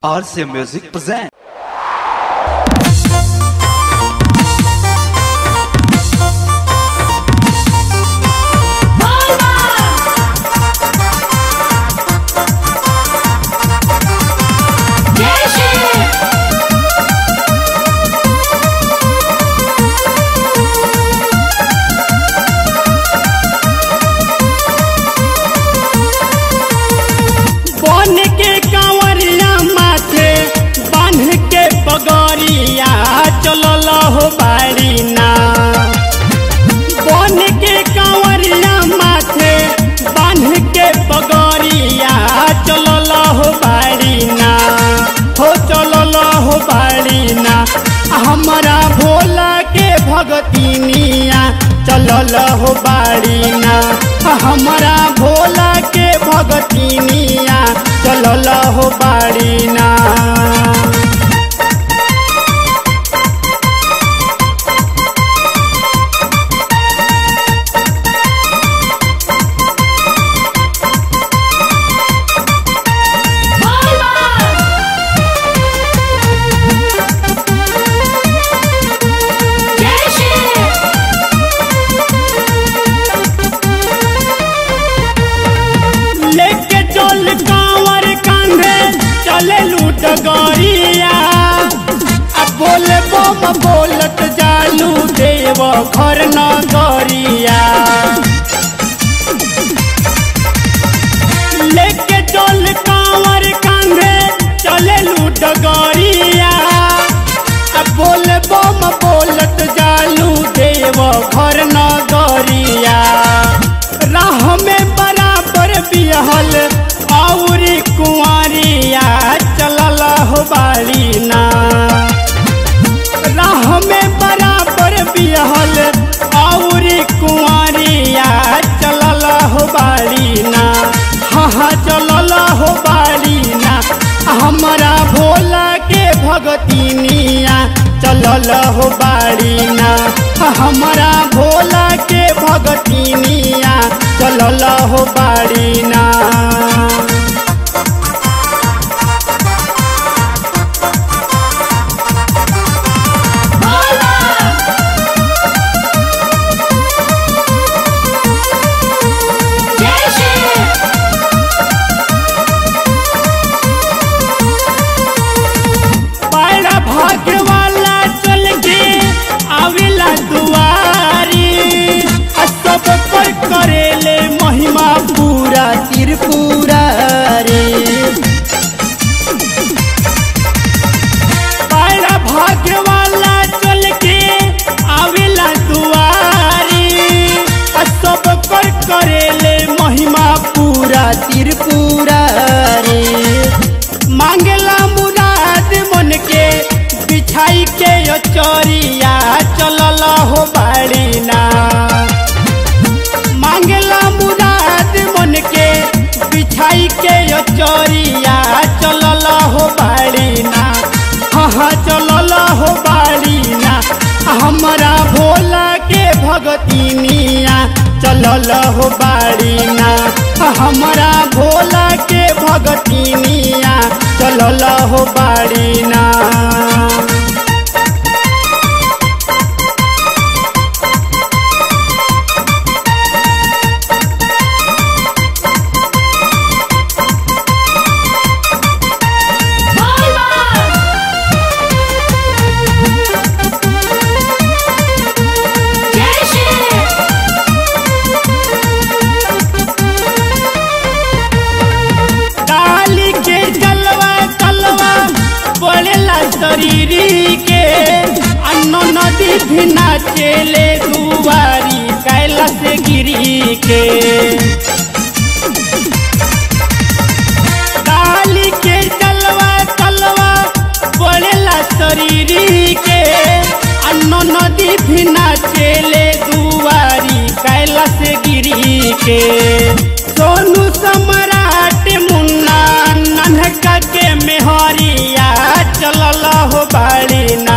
RC Music present. बन के कांवरिया माथे बांध के पगड़िया चलल हो बाड़ी ना बन के कांवरिया माथे बांध के पगड़िया चलल हो बाड़ी ना हो चलल हो बाड़ी ना हमारा भोला के भगतिनिया चलल हो बाड़ी ना हमारा भोला के भगतिनिया चलल हो बाड़ी ना लेके चल कांवर कांधे चले लूट गड़िया अब बोले बम बोलत जालू देव घर न गरिया लेके चल कांवर कांधे चले लूट गड़िया अब बोले बम बोलत जालू देव घर न गरिया राह में बराबर बिहल औरी कुंवरिया चलल हो बाड़ी ना राह में बराबर बिहल औरी कुंवरिया चलल हो बाड़ी ना हाँ हाँ चलल हो बाड़ी ना हमारा भोला के भगतिनिया चलल हो बाड़ी ना हमारा भोला के भगतिनिया चलल हो बाड़ी ना बड़ा भाग्य वाला चल के आवेला दुआरी आ सब पर करेले महिमा पूरा त्रिपुरा रे बड़ा भाग्य वाला चल के आवेला दुआरी आ सब पर करेले महिमा पूरा त्रिपुरा रे मांगला मुराद मन के बिछाई के चोरिया चलल हो बाड़ी ना मांगला मुराद मन के बिछाई के चोरिया चलल हो बाड़ी ना हाँ हाँ चलल हो बाड़ी ना हमारा भोला के भगतिनिया चलल हो बाड़ी ना हमारा भोला के भगतिनिया चलल हो बाड़ी ना डाली के जलवा कलवा पड़ेला शरीरी के अन्न नदी भी नाचेले दुआरी कैलाश गिरी के डाली के जलवा कलवा पड़ेला शरीरी के अन्न नदी भी नाचेले दुआरी कैलाश गिरी के सोनू सम्राट मुन्ना नन्हका के मेहरिया चलल हो बाड़ी ना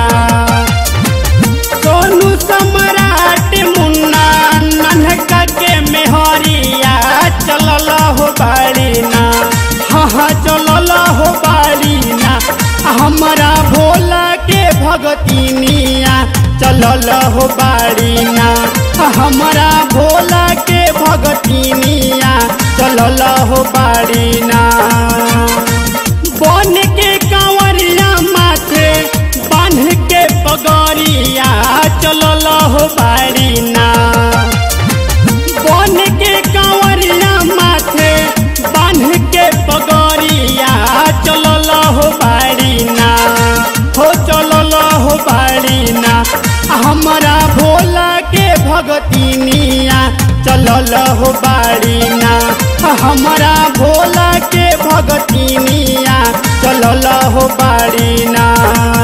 सोनू सम्राट मुन्ना नन्हका के मेहरिया चलल हो बाड़ी ना हाँ हाँ चलल हो बाड़ी ना भगतिनिया चलल हो बाड़ीना हमारा भोला के भगतिनिया चलल हो बाड़ीना बन के कांवरिया माथे बांध के पगड़िया चलल हो बाड़ीना बन के कांवरिया माथे बांध के पगड़िया चलल हो बाड़ीना हो चलल हो बाड़ीना हमारा भोला के भगतिनिया चलल हो बाड़ीना हमारा भोला के भगतिनिया चलल हो बाड़ीना